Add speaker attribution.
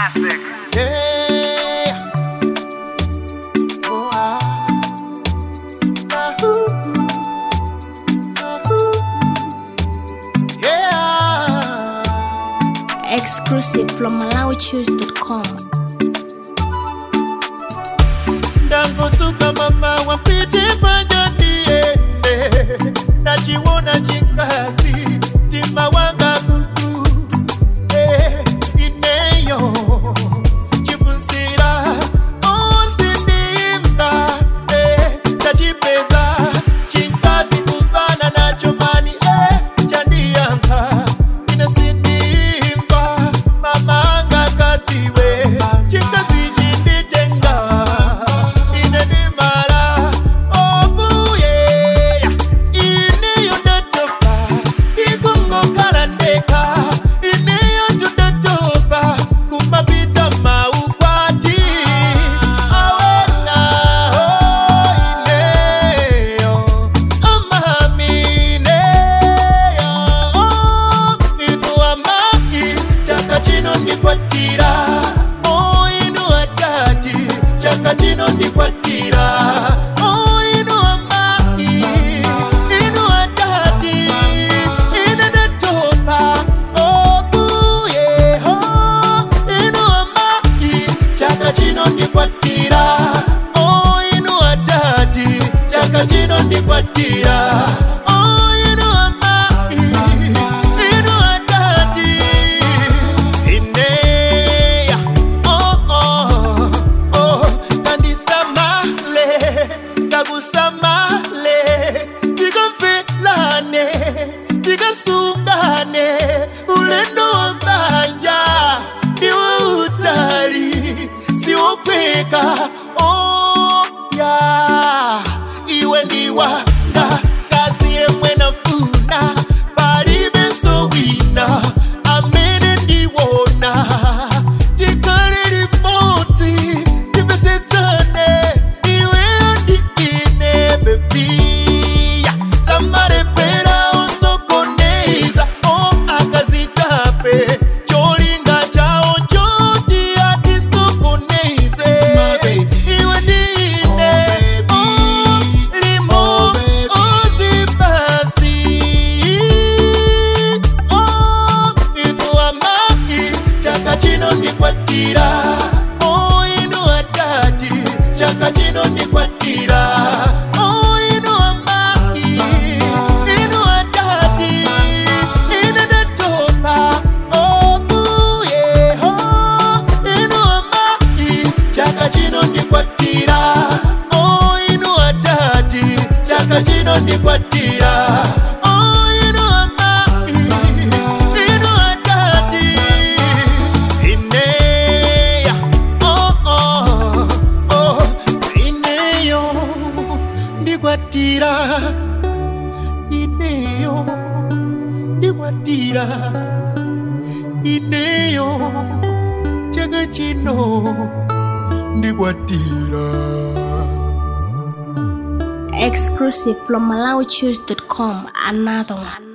Speaker 1: Classic.
Speaker 2: Yeah. Oh, ah. Ahoo. Ahoo. Yeah.
Speaker 3: Exclusive from MalawiChoose.com.
Speaker 2: ndangosuka mama wapite panja ndiende nachiwona chikazi tima wanga kuku eh, ineyo chifunsira osindimba eh, tachipeza chinkazi kuvana nacho mani eh, chandiyanka ine sindimba mamanga kadziwe chikazi chinditenga ine ndimala obuye ineyo ndatopa ikungokhala ndeka ineyo tundatopa kumapita maukwati awenaho ineyo amamineyo inuwa mai chaka chino ndikwatira o inuwa tati chaka chino ndikwatira o inuwa mai inuwa tati inedetopa okuyeho inuwa mai chaka chino ndikwatira o inuwa tati chaka chino ndikwatira o inuwa mai inuwa tati ineya oh, oh, oh. kandisamale kakusamale tikamfelane tikasungane ulendo wabanja iwe utali siwophweka oh, ya iwe ndiwanga kazi yemwe nafuna palibe sowina amene ndiwona tikale limodzi tipesetsane iweyo ndi ine bebiya samalepera osokoneza o akazitape cholinga chawo choti atisokoneze iwe ndi ine oh, limo ozipasi oh, inuwa mai chaka chino ndikwatira oh, inuwa tati chaka chino ndikwatira oh, inuwa mai inuwa tati inedetopa okuyeho inuwa mai chaka chino ndikwatira oh, inuwa tati chaka chino ndikwatira oh, inuwa mai inuwa tati ineya oh, oh, oh, ineyo ndikwatira ineyo ndikwatira ineyo chaka chino ndikwatira
Speaker 3: Exclusive from MalawiChoose.com. Another one.